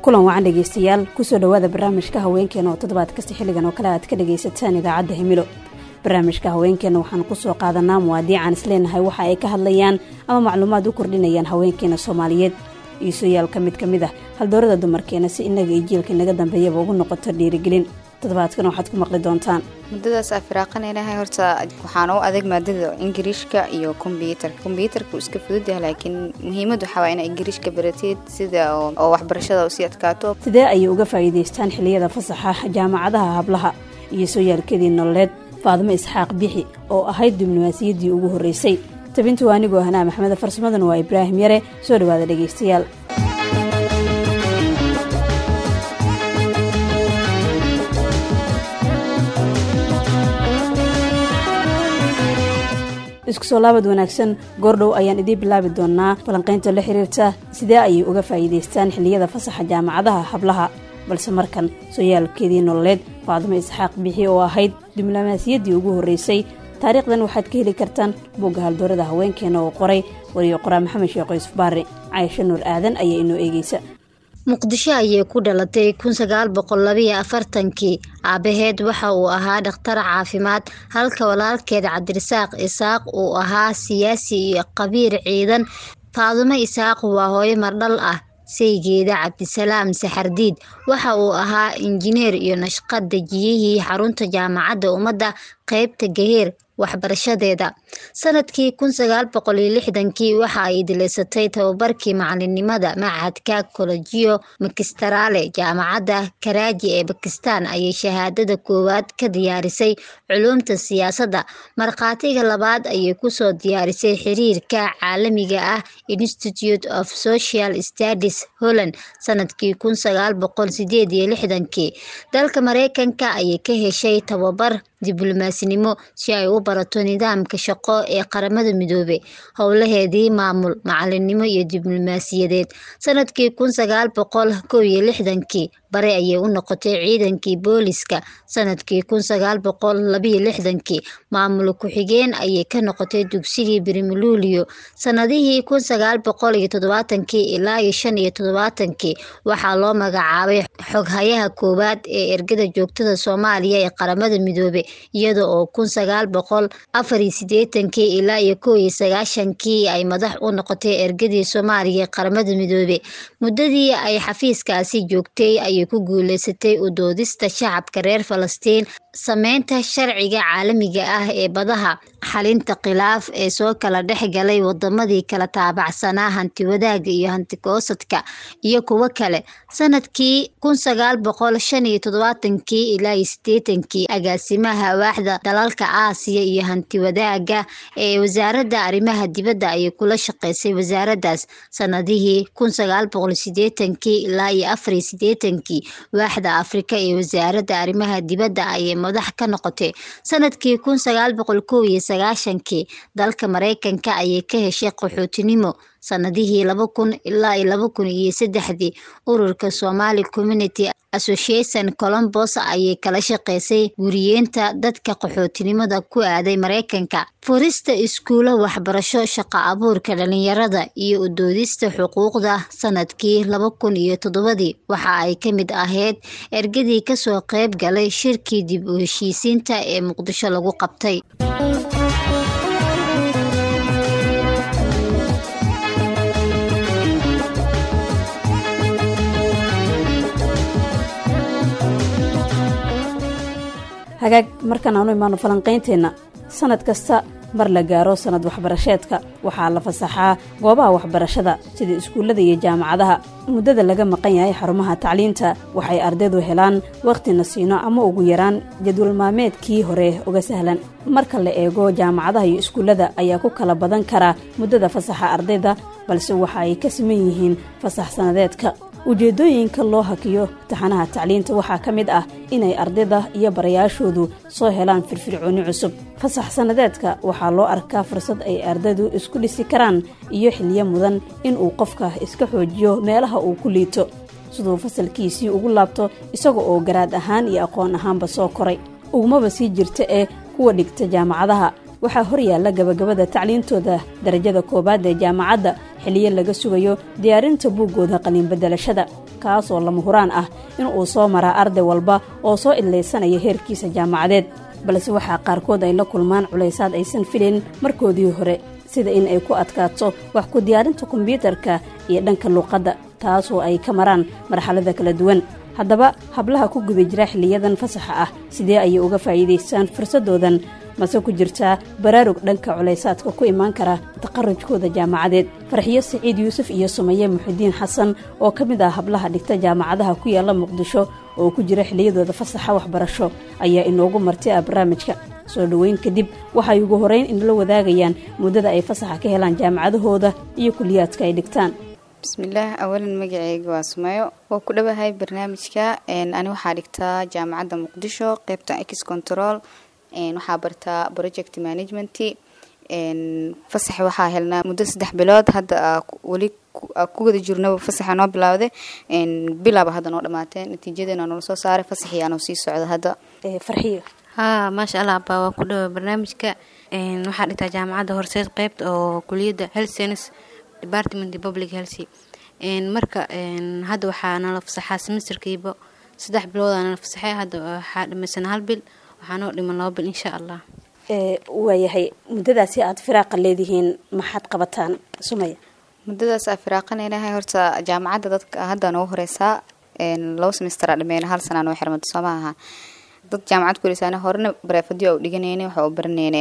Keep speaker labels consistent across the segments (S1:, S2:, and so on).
S1: kulan wacan dhegaystayaal kusoo dhowaada barnaamijka haweenkeena oo toddobaad kasta xilligan oo kale aad ka dhagaysataan idaacadda himilo barnaamijka haweenkeena waxaanu kusoo qaadanaa muwaadiican isleenahay waxa ay ka hadlayaan ama macluumaad u kordhinayaan haweenkeena soomaaliyeed iisoyaal ka mid ka mid ah haldoorada dumarkeena si inaga iyo jiilka inaga dambeeyaba ugu noqoto dhiirigelin toddobaadkan waxaad ku maqli doontaan
S2: muddadaas aa firaaqanaynahay horta waxaan u adeeg maadada ingiriishka iyo kombyuutarka kombyuutarka iska fudud yahay laakiin muhiimad waxaa waa ina ingiriishka barateed sida oo waxbarashada usii adkaato
S1: sidee ayay uga faa'iidaystaan xilliyada fasaxa jaamacadaha hablaha iyo sooyaalkeedii nololeed faadimo isxaaq bixi oo ahayd diblomaasiyaddii ugu horreysay tabintu anigoo hanaa maxmeda farsamaduna waa ibraahim yare soo dhowaada dhegaystayaal isku soo laabad wanaagsan goordhow ayaan idiin bilaabi doonaa falanqaynta la xiriirta sidee ayay uga faa'iidaystaan xilliyada fasaxa jaamacadaha hablaha balse markan sooyaalkeedii nololeed faadimo isxaaq bixi oo ahayd diblomaasiyaddii ugu horreysay taariikhdan waxaad ka heli kartaan bogga haldoorada haweenkeena oo qoray wariyo qoraa maxamed sheekh yuusuf baari caysho nuur aadan ayaa inoo eegeysa
S3: muqdisho ayay ku dhalatay kun sagaal boqol labiyo afartankii aabaheed waxa uu ahaa dhakhtar caafimaad halka walaalkeed cabdirasaaq isaaq uu ahaa siyaasi iyo qabiir ciidan faadumo isaaq waa hooyo mardhal ah saygeeda cabdisalaam saxardiid waxa uu ahaa injineer iyo nashqad dejiyihii xarunta jaamacadda ummadda qeybta gaheer waxbarashadeeda sanadkii kun sagaal boqol iyo lixdankii waxa ay dilaysatay tababarkii macalinimada machadka kolojiyo makistaraale jaamacadda karaaji ee bakistan ayay shahaadada koowaad ka diyaarisay culuumta siyaasadda markhaatiga labaad ayay kusoo diyaarisay xiriirka caalamiga ah institute of social studies holland sanadkii kun sagaal boqol sideed iyo lixdankii dalka mareykanka ayay ka heshay tababar diblomaasnimo si ay u barato nidaamka shaqo ee qaramada midoobe howlaheedii maamul macalinimo iyo diblomaasiyadeed sanadkii kun sagaal boqol kow iyo lixdankii bare ayay u noqotay ciidankii booliska sanadkii kun sagaal boqol labiyo lixdankii maamul ku-xigeen ayay ka noqotay dugsigii brimluulio sanadihii kun sagaal boqol iyo toddobaatankii ilaa iyo shan iyo toddobaatankii waxaa loo magacaabay xoghayaha koowaad ee ergada joogtada soomaaliya ee qaramada midoobe iyada oo kun sagaal boqol afar iyo sideetankii ilaa iyo kow iyo sagaashankii ay madax u noqotay ergadii soomaaliya ee qaramada midoobe muddadii ay xafiiskaasi joogtay ayay ku guuleysatay u doodista shacabka reer falastiin sameynta sharciga caalamiga ah ee badaha xalinta khilaaf ee soo kala dhex galay wadamadii kala taabacsanaa hanti wadaaga iyo hanti goosadka iyo kuwo kale sanadkii kun sagaal boqol shan iyo toddobaatankii ilaa iyo sideetankii agaasimaha waaxda dalalka aasiya iyo hanti wadaaga ee wasaaradda arrimaha dibadda ayay kula shaqeysay wasaaraddaas sanadihii kun sagaal boqol sideetankii ilaa iyo afar iyo sideetankii waaxda afrika ee wasaaradda arrimaha dibadda ayay madax ka noqotay sanadkii kun sagaal boqol kow iyo sagaashankii dalka mareykanka ayay ka heshay qaxootinimo sanadihii laba kun ilaa iyo laba kun iyo saddexdii ururka somali community association colombos ayay kala shaqeysay guriyeenta dadka qaxootinimada ku aaday mareykanka furista iskuulo waxbarasho shaqo abuurka dhalinyarada iyo udoodista xuquuqda sanadkii laba kun iyo toddobadii waxa ay ka mid ahayd ergadii kasoo qeyb galay shirkii dib u heshiisiinta ee muqdisho lagu qabtay
S1: hagaag markaan aanu imaano falanqaynteenna sanad kasta mar la gaaro sanad waxbarasheedka waxaa la fasaxaa goobaha waxbarashada sida iskuullada iyo jaamacadaha muddada laga maqan yahay xarumaha tacliinta waxay ardaydu helaan wakhti nasiino ama ugu yaraan jadwal maalmeedkii hore uga sahlan marka la eego jaamacadaha iyo iskuullada ayaa ku kala badan karaa muddada fasaxa ardayda balse waxa ay ka siman yihiin fasax sanadeedka ujeeddooyinka loo hakiyo taxanaha tacliinta waxaa ka mid ah inay ardayda iyo barayaashoodu soo helaan firfircooni cusub fasax sanadeedka waxaa loo arkaa fursad ay ardaydu isku dhisi karaan iyo xiliyo mudan inuu qofka iska xoojiyo meelaha uu ku liito siduu fasalkiisii ugu laabto isaga oo garaad ahaan iyo aqoon ahaanba soo koray ugumaba sii jirta ee kuwa dhigta jaamacadaha waxaa horyaalla gabagabada tacliintooda darajada koowaad ee jaamacadda xiliyo laga sugayo diyaarinta buuggooda qaliinbedelashada kaasoo lama huraan ah in uu soo maraa arday walba oo soo idlaysanaya heerkiisa jaamacadeed balse waxaa qaarkood ay la kulmaan culaysaad aysan filayn markoodii hore sida in ay ku adkaato wax ku diyaarinta kombyuutarka iyo dhanka luuqadda taasoo ay ka maraan marxalada kala duwan haddaba hablaha ku guda jira xiliyadan fasaxa ah sidee ayay uga faa'iidaystaan fursadoodan mase ku jirtaa baraarug dhanka culaysaadka ku imaan kara taqarujkooda jaamacadeed farxiyo siciid yuusuf iyo sumaye muxidiin xasan oo ka mid ah hablaha dhigta jaamacadaha ku yaalla muqdisho oo ku jira xiliyadooda fasaxa waxbarasho ayaa inoogu marti ah barnaamijka soo dhoweyn kadib waxay ugu horeyn inala wadaagayaan muddada ay fasaxa ka helaan jaamacadahooda iyo kuliyaadka ay dhigtaan
S2: bismillaah awalan magaceyga waa sumayo waa ku dhawahay barnaamijka ani waxaa dhigtaa jaamacadda muqdisho qeybta ex control waxaa bartaa project management fasax waxaa helnaa muddo saddex bilood hadda weli ku wada jirnaba fasaxa noo bilawday bilaaba hadda noo dhamaatee natiijadeena noola soo saaray fasaxii aanoo sii socda hadda
S1: farxiyo
S4: haa maasha allah abaa waa ku dhawa barnaamijka waxaa dhigtaa jaamacadda horseed qeybta oo kuliyadda health science department public health marka hadda waxaa nala fasaxaa semesterkiiba saddex biloodaa nala fasaxay hadda waxaa dhamaysan hal bil waxaa noo dhiman laba bil insha allah
S1: waayahay muddadaasi aada firaaqa leedihiin maxaad qabataan sumaya
S2: muddadaas aa firaaqanaynahay horta jaamacadda dadka hadda noogu horeysaa laba semestera dhameyna hal sanaa noo xirmada soo maaha dad jaamacad kulisaana horena bareefadyo u dhiganeyne waxa u baraneyne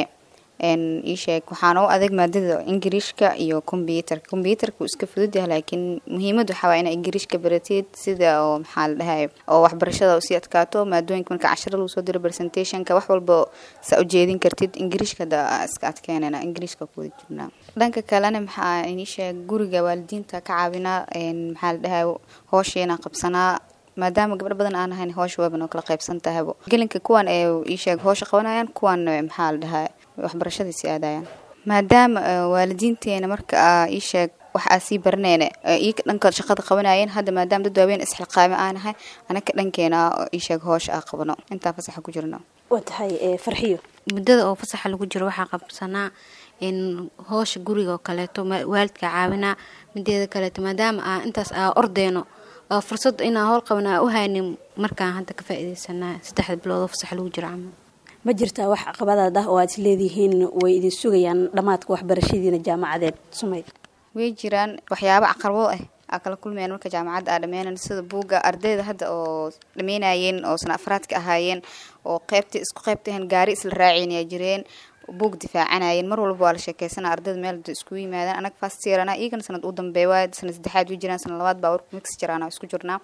S2: iisheeg waxaana u adeeg maadada ingiriishka iyo kombyuutarka kombyuutarka wuu iska fudud yahay laakiin muhiimad waxaa waa inaa ingiriishka barateed sida oo maxaa la dhahay oo waxbarashada usii adkaato maadooyinka marka cashara lagu soo diro presentationka wax walba saa ujeedin kartid ingiriishka hada iska adkeenana ingiriishka kuwada jirnaa dhanka kalena maxaa iisheeg guriga waalidiinta ka caawinaa maxaa la dhahay hoosheena qabsanaa maadaama gabdho badan aan ahayn hoosha waaban oo kala qaybsan tahaybo gelinka kuwan ee iisheeg hoosha qabanayaan kuwan maxaa la dhahaa waxbarashadiisi aadayaan maadaama waalidiinteena marka iisheeg wax aa sii baraneyne iyaka dhanka shaqada qabanayeen hadda maadaama dad waaweyn isxilqaame aanahay anaka dhankeena iisheeg hoosha aa qabano intaa fasaxa ku jirno
S1: waa tahay farxiyo
S4: muddada oo fasaxa lagu jiro waxaa qabsanaa in hoosha guriga oo kaleeto waalidka caawinaa mideeda kaleeto maadaama aa intaas aa ordeyno fursad inaa howl qaban aa u haynin markaan hadda ka faa-ideysanaa saddexda bilood oo fasax lagu jiro camal
S1: ma jirtaa wax caqabadaad ah oo aad isleedihiin way idin sugayaan dhammaadka waxbarashadiina jaamacadeed sumay
S2: way jiraan waxyaaba caqarbo ah aa kala kulmayaan marka jaamacadda aa dhameynan sida buugga ardayda hadda oo dhameynayeen oo sana afraadka ahaayeen oo qeybta isku qeybtahan gaari isla raaceen yaa jireen buug difaacanayeen mar walba waa la sheekeysana ardayda meel iskugu yimaadaan anaga fast yeerana iyagana sanad u dambeeya waay sanad saddexaad way jiraan sanad labaad baa warku mix jiraan isku jirnaa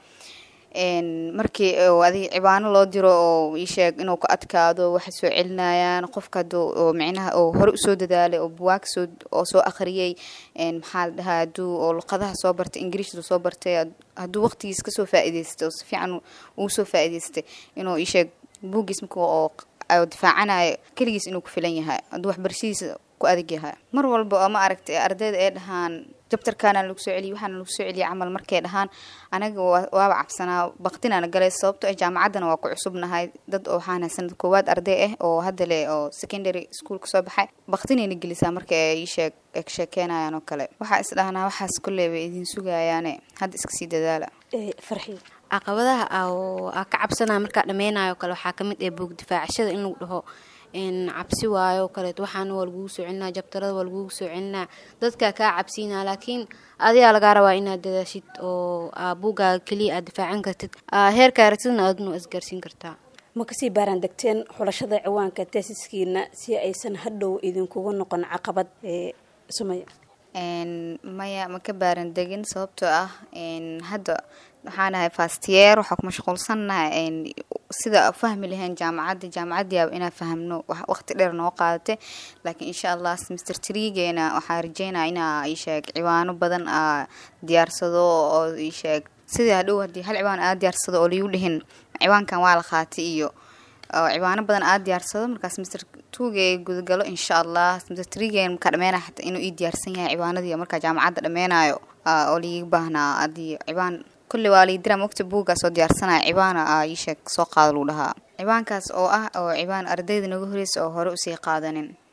S2: markii adig cibaano loo diro oo iisheeg inuu ka adkaado waxay soo celinayaan qofka hada oo micnaha oo hore usoo dadaalay oo buwaag soo oo soo akhriyay maxaa la dhahaa haduu oo luqadaha soo bartay ingiriishda soo bartay hadduu waqtigiis kasoo faa-iideystay oo si fiican uu soo faa-iideystay inuu iisheeg buuggiis marka oo difaacanayo keligiis inuu ku filan yahay hadduu waxbarashadiisa ku adag yahay mar walba oo ma aragtay ardayda ay dhahaan jabtarkaana lagu soo celiya waxaana lagu soo celiya camal markay dhahaan anaga waaba cabsanaa baktinana galay sababto ah jaamacaddana waa ku cusubnahay dad oo waxaan sanad koowaad arday ah oo hadda le oo secondary school kasoo baxay baktinayna gelisaa marka ay sheeg ay sheekeenayaan oo kale waxaa is dhahnaa waxaas kolley bay idin sugayaane hadda iska sii dadaala
S1: farxiyo
S4: caqabadaha aa ka cabsanaya markaa dhameynayo kale waxaa kamid ah buug difaacashada in lagu dhaho cabsi waayo kaleeto waxaana waa lagugu soo celinaa jabtarada waa lagugu soo celinaa dadkaa kaa cabsiinaa laakiin adigaa lagaa rabaa inaad dadaashid oo buugaaga keliya aad difaacan kartid heerkaa ratidna adna isgaarsiin kartaa
S1: ma kasii baaraan degteen xulashada ciwaanka teesiskiina si aysan hadhow idinkugu noqon caqabad sumaya
S2: maya ma ka baaran degin sababtoo ah hadda waxaan ahay fastiyeer waxaa ku mashquulsannahay sida fahmi lahayn jaamacadda jaamacaddiiaba inaa fahamno waqti dheer noo qaadatay laakiin insha allah semester trigeena waxaa rajeynaya inaa isheeg ciwaano badan aa diyaarsado oo isheeg sidii hadhow haddii hal ciwaan aa diyaarsado oo liigu dhihin ciwaankan waa la qaatay iyo ciwaano badan aa diyaarsado markaa semester tuuge gudagalo insha allah semester trigen markaa dhameenaya xataa inuu ii diyaarsan yahay ciwaanadii markaa jaamacadda dhameenayo oo liiga baahnaa haddii ciwaan kulli waa liidira mogta buuggaas oo diyaarsanaya cibaana a iisheeg soo qaada lagu dhahaa cibaankaas oo ah oo cibaan ardayda naga horeysa oo hore usii qaadanin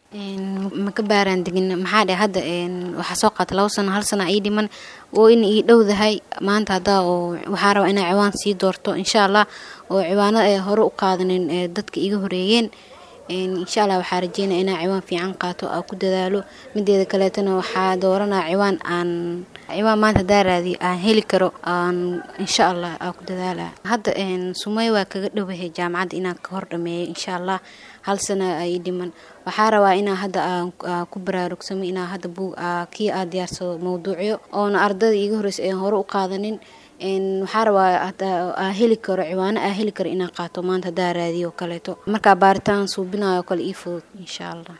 S4: ma ka baaraan degin maxaa dhe hadda waxaa soo qaata labo sano hal sana ii dhiman oo in ii dhowdahay maanta haddaa oo waxaa rabaa inaa ciwaan sii doorto insha allah oo ciwaanada ay hore u qaadanin dadka iga horeeyeen insha allah waxaa rajeynaya inaa ciwaan fiican qaato aa ku dadaalo mideeda kaleetana waxaa dooranaa ciwaan aan ciwaan maanta hadaa raadiyo aan heli karo aan insha allah aa ku dadaala hadda sumey waa kaga dhowahay jaamacadda inaan ka hor dhameeyo insha allah hal sana ay dhiman waxaa rabaa inaa hadda aan ku baraarugsamo inaa hadda buug kii aa diyaarsado mawduucyo oona ardada iiga horeysa aan hore u qaadanin waxaa rabaa aa heli karo ciwaano aa heli karo inaa qaato maanta hadaa raadiyo kaleeto markaa baaritaan suubinayo kale ii fudud insha allah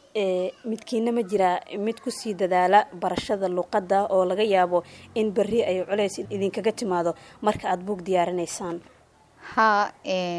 S1: midkiina ma jiraa mid kusii dadaala barashada luqadda oo laga yaabo in berri ay culays idinkaga timaado marka aada buug diyaarinaysaan
S2: haa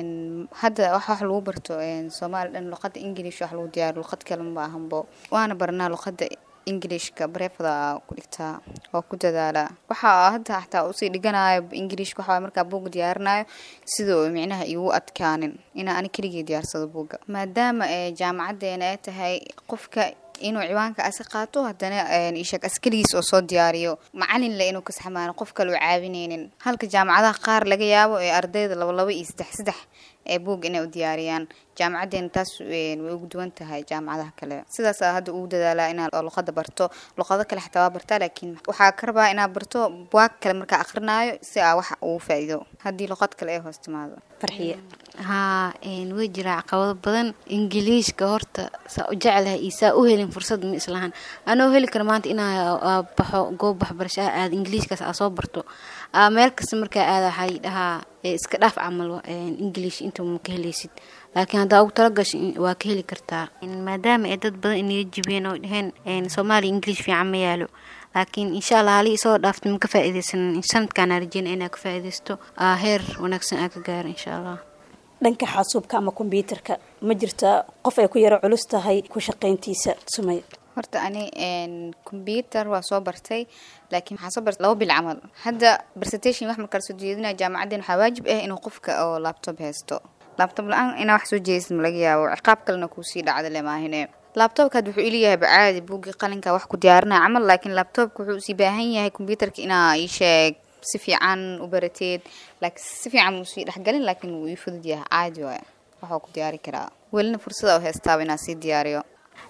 S2: hadda wax wax lagu barto soomaali dhan luqadda ingilish wax lagu diyaariyo luqad kale ma ahanbo waana baranaa luqadda ingilishka bareefada ku dhigtaa oo ku dadaala waxaa hadda xataa usii dhiganayo ingilishka waxaa markaa buuga diyaarinayo sida oo micnaha igu adkaanin inaa ani keligii diyaarsado buuga maadaama jaamacadeena ay tahay qofka inuu ciwaanka asi qaato haddana isheeg as keligiis oo soo diyaariyo macalin le inuu kasaxmaano qof kale u caawineynin halka jaamacadaha qaar laga yaabo ee ardayda laba laba iyo saddex saddex ee buug inay u diyaariyaan jaamacadeena taas way ugu duwan tahay jaamacadaha kale sidaas hadda ugu dadaalaa inaad luqada barto luqado kale xataa waa bartaa laakiin waxaa ka rabaa inaad barto buwaag kale markaa akrinaayo si aa wax ugu faa-iido haddii luqad kale ay hoos timaado
S1: farxiye
S4: haa way jiraa caqabado badan ingiliishka horta saa u jeclahay iyo saa u helin fursad ma islahan anoo heli kara maanta inaa baxo goob waxbarasho ah aada ingiliishkaas aa soo barto meel kasta markaa aada waxaa dhahaa iska dhaaf camal ingiliish inta ma ka helaysid laakiin haddaa ugu talagasho waa ka heli kartaa maadaama ay dad badan inaga jibeen oo dhaheen soomaaliya ingiliish fiican ma yaalo laakiin insha allah halii isoo dhaaftay ma ka faa-ideysan sanadkaana rajeyna inaa ka faa-ideysto heer wanaagsan aa ka gaaro insha allah
S1: dhanka xasuubka ama kombyuutarka ma jirta qof ay ku yaro culus tahay ku shaqayntiisa sumay
S2: horta ani combyuter waa soo bartay laakiin waxaa soo bartay laba bil camal hadda presentation wax markaa soo jeedinaya jaamacaddeen waxaa waajib ah inuu qofka oo laptop haysto laptop la-aan inaa wax soo jeedisid ma laga yaabo ciqaab kalena kuusii dhacda le maahine labtobka had wuxuu ileeyahay bacaadi buuggii qalinka wax ku diyaarinaya camal laakiin labtobka wuxuu usii baahan yahay combyuterka inaa ii sheeg si fiican u barateed laakiin si fiican muu sii dhexgalin laakiin wuu ii fudud yahay caadi waay waxuu ku diyaari karaa welina fursada u haystaaba inaa sii diyaariyo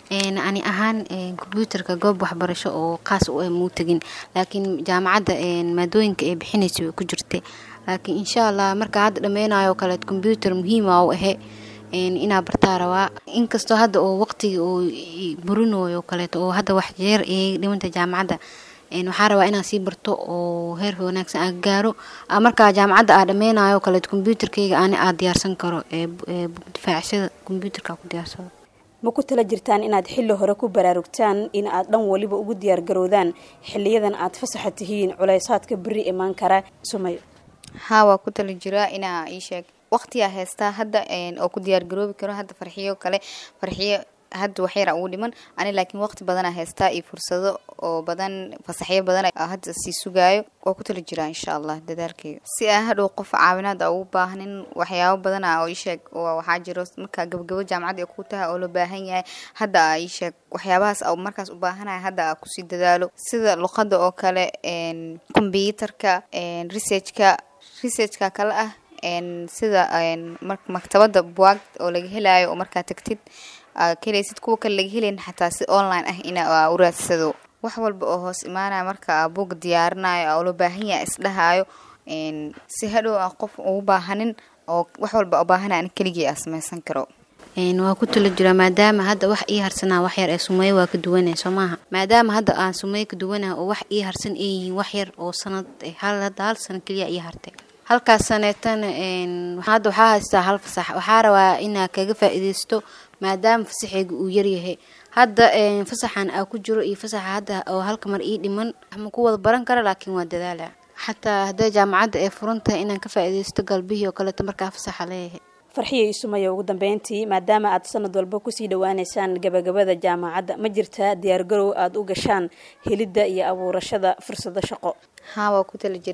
S4: ani ahaan combyuutarka goob waxbarasho oo qaas u ah muu tegin laakiin jaamacadda maadooyinka ee bixinaysa way ku jirtay laakiin insha allah markaa hadda dhameynayo kaleed combyuutar muhiima u ahe inaa bartaa rabaa inkastoo hadda oo waqtiga oo burinayo kaleeto oo hadda wax jeer iga dhimanta jaamacadda waxaa rabaa inaan sii barto oo heer wanaagsan aa gaaro markaa jaamacadda aa dhameynayo kaleeto combyuutarkayga ani aa diyaarsan karo difaacshada combyuutarka ku diyaarsado
S1: ma ku tala jirtaan inaad xilli hore ku baraarugtaan in aad dhan waliba ugu diyaargarowdaan xiliyadan aad fasaxa tihiin culaysaadka beri imaan kara sumayo
S2: haa waa ku tala jiraa inaa ii sheeg waqtiyaa haystaa hadda oo ku diyaar garoobi karo hadda farxiyo kale farxiyo hadda waxyara ugu dhiman ani laakiin waqti badanaa haystaa iyo fursado oo badan fasaxyo badan hadda sii sugaayo waa ku tala jiraa insha allah dadaalkeyga si aa hadhow qof caawinaad a ugu baahnin waxyaabo badana oo iisheeg waxaa jiro markaa gabagabo jaamacadda ku tahay oo loo baahan yahay hadda a iisheeg waxyaabahaas a markaas u baahanaya hadda a kusii dadaalo sida luqada oo kale combyuutarka researchka researchka kale ah sida maktabada buwaag oo laga helayo oo markaa tagtid kaheleysid kuwa kale laga helayn xataa si online ah ina u raadsado wax walba oo hoos imaanaya marka buug diyaarinayo oo loo baahan yaha isdhahaayo si hadhow aan qof ugu baahanin oo wax walba u baahanaya an keligii a sameysan karo
S4: waa ku tala jiraa maadaama hadda wax ii harsanaa wax yar ee sumeeyo waa ka duwanah soo maaha maadaama hadda aan sumeeyo ka duwanah oo wax ii harsan ay yihiin wax yar oo sanad hadda hal sano keliya ii hartay halkaas saneetana hadda waxaa haystaa hal fasax waxaa rabaa inaa kaga faa-ideysto maadaama fasaxeyga uu yaryahay hadda fasaxan aa ku jiro iyo fasaxa hadda oo halka mar ii dhiman ma ku wada baran kara laakiin waa dadaala xataa hadday jaamacadda ay furan tahay inaan ka faa-ideysto galbihii oo kaleeto markaa fasaxa leeyahay
S1: farxiyo iyo sumaya ugu dambeyntii maadaama aad sanad walba kusii dhawaaneysaan gabagabada jaamacadda ma jirtaa diyaargarow aada u gashaan helidda iyo abuurashada fursado shaqo
S2: haa waa ku tala jiraa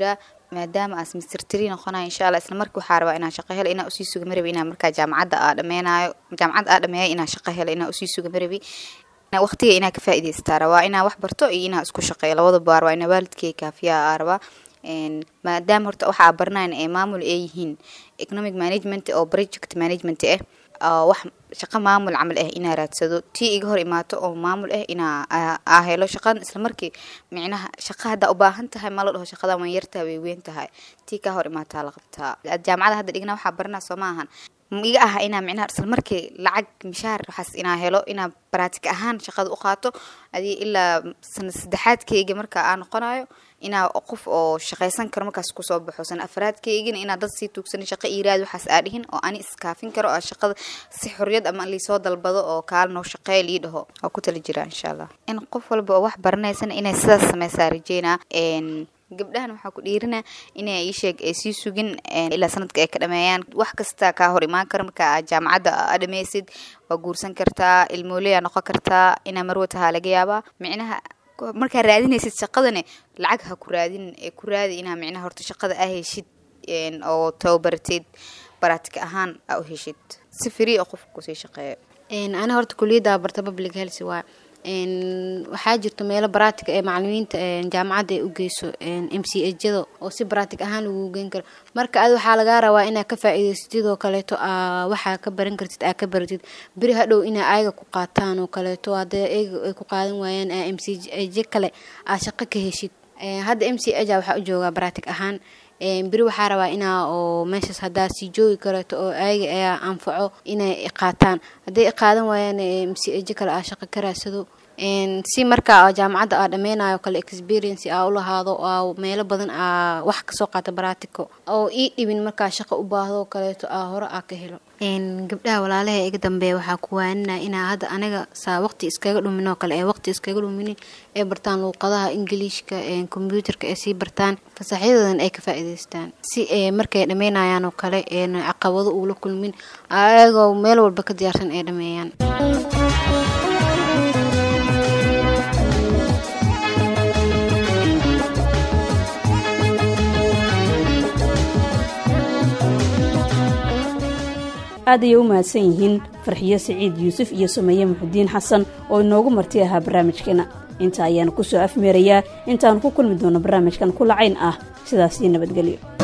S2: maadaama aas mister tree noqonayo insha allah isla markii waxaa rabaa inaan shaqo helo inaan usii suga marabi inaan markaa jaamacadda aa dhameynayo jaamacadda aa dhameeyo inaan shaqo helo inaan usii suga marabi waqtiga inaa ka faa'iidaystaa rabaa inaan wax barto iyo inaan isku shaqeeyo labadaba waa rabaa inaa waalidkay kaafiyaa aa rabaa maadaama horta waxaa barnayn ee maamul ay yihiin economic management oo project management ah wax shaqo maamul camal ah inaa raadsado tii iga hor imaato oo maamul ah inaa aa helo shaqan isla markii micnaha shaqa haddaa u baahan tahay ma la dhaho shaqada waan yartahay way weyn tahay tii kaa hor imaataa la qabtaa jaamacada hadda dhigna waxaa baranaa soo ma ahan iga aha inaa micnaha isla markii lacag mishaar waxaas inaa helo inaa baraatik ahaan shaqada u qaato adi ilaa sana saddexaadkayga marka aa noqonayo inaa qof oo shaqaysan karo markaas kusoo baxo sana afraadkaygina inaa dad sii tuugsan shaqo iiraad waxaas aa dhihin oo ani iskaafin karo oo shaqada si xorriyad ama liisoo dalbado oo kaal noo shaqeeya lii dhaho waa ku tala jiraa insha allah in qof walba oo wax baranaysana inay sidaas sameysaa rajeynaa gabdhahan waxaa ku dhiirina inay iisheeg ay sii sugin ilaa sanadka ay ka dhameeyaan wax kasta kaa hor imaan kara marka aad jaamacadda aa dhameysid waa guursan kartaa ilmoolea noqon kartaa inaa marwa tahaa laga yaabaa micnaha markaa raadinaysid shaqadane lacag ha ku raadin ee ku raadi inaa micnaha horta shaqada aa heshid oo tababarteed baraatika ahaan aa u heshid si free oo qofka kusii shaqeeyo
S4: ana horta kuliyadda barta public health waa waxaa jirto meelo baraatig ee macalimiinta jaamacadda ay u geyso m c hjada oo si baraatig ahaan lagu geyn karo marka ad waxaa lagaa rabaa inaad ka faa-iideysatid oo kaleeto waxaa ka baran kartid aa ka baratid beri hadhow inaa ayaga ku qaataan oo kaleeto hadee ayaga ay ku qaadan waayaan m c h kale aa shaqo ka heshid hadda m c h waxaa u joogaa baraatig ahaan beri waxaa rabaa inaa oo meeshaas haddaa sii joogi kareeto oo ayaga ayaa anfaco inay qaataan hadday qaadan waayaan mcj kale aa shaqo ka raadsado si markaa jaamacadda aa dhameynayo kale experience aa u lahaado aa meelo badan aa wax kasoo qaata baratico oo ii dhibin markaa shaqo u baahdo kaleeto aa hore aa ka helo gabdhaha walaalaha iga dambeeya waxaa ku waaninaa inaa hadda aniga saa waqti iskaga dhumin oo kale ee waqti iskaga dhuminin ee bartaan luuqadaha ingiliishka kombyuutarka ee sii bartaan fasaxyadoodan ay ka faa-iideystaan si markay dhameynayaan oo kale caqabado uula kulmin ayagoo meel walba ka diyaarsan ay dhameeyaan
S1: aad ayay u mahadsan yihiin farxiyo siciid yuusuf iyo sumeeye muxudiin xasan oo inoogu marti ahaa barnaamijkeena inta ayaanu ku soo afmeerayaa intaanu ku kulmi doono barnaamijkan kulacayn ah sidaasii nabadgelyo